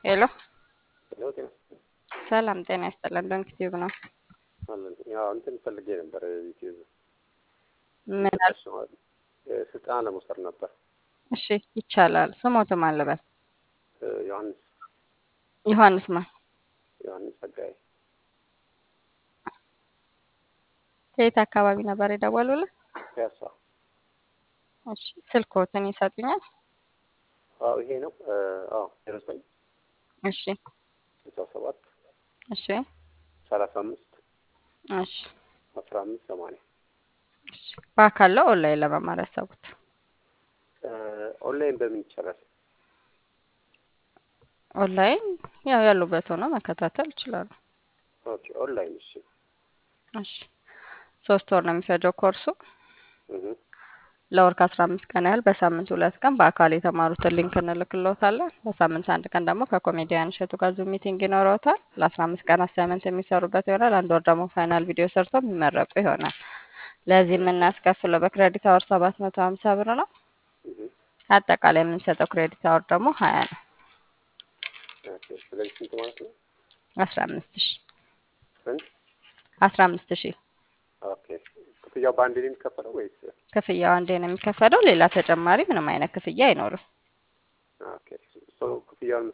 ሄሎ ሄሎ ጤና ሰላም ጤና ይስጥልን። ዶንክ ቲዩብ ነው። አለን ያው እንትን ፈልጌ ነበር ዩቲዩብ ምን አል ስልጠና ለመውሰድ ነበር። እሺ ይቻላል። ስሞት ማን ልበል? ዮሐንስ ዮሐንስ ማን? ዮሐንስ ጸጋዬ ከየት አካባቢ ነበር የደወሉልን? ፒያሳ። እሺ ስልክዎትን ይሰጡኛል? አዎ ይሄ ነው። አዎ ዜሮ ዘጠኝ እሺ ስልሳ ሰባት እሺ ሰላሳ አምስት እሺ አስራ አምስት ሰማንያ እሺ በአካል ነው ኦንላይን ለመማር ያሰቡት? ኦንላይን በምን ይቻላል? ኦንላይን ያው ያሉበት ሆነው መከታተል ይችላሉ። ኦኬ ኦንላይን እሺ። እሺ ሶስት ወር ነው የሚፈጀው ኮርሱ። እህ ለወር ከአስራ አምስት ቀን ያህል በሳምንት ሁለት ቀን በአካል የተማሩትን ሊንክ እንልክልዎታለን። በሳምንት አንድ ቀን ደግሞ ከኮሜዲያን እሸቱ ጋር ዙም ሚቲንግ ይኖረዎታል። ለአስራ አምስት ቀን አሳይመንት የሚሰሩበት ይሆናል። አንድ ወር ደግሞ ፋይናል ቪዲዮ ሰርተው የሚመረቁ ይሆናል። ለዚህ የምናስከፍለው በክሬዲት አወር ሰባት መቶ ሀምሳ ብር ነው። እህ አጠቃላይ የምንሰጠው ክሬዲት አወር ደግሞ ሀያ ነው። ኦኬ ስለዚህ ስንት ማለት ነው? አስራ አምስት ሺ ስንት? አስራ አምስት ሺ ኦኬ ክፍያው በአንድ ነው የሚከፈለው ወይስ? ክፍያው አንዴ ነው የሚከፈለው። ሌላ ተጨማሪ ምንም አይነት ክፍያ አይኖርም። ኦኬ ሶ ክፍያውን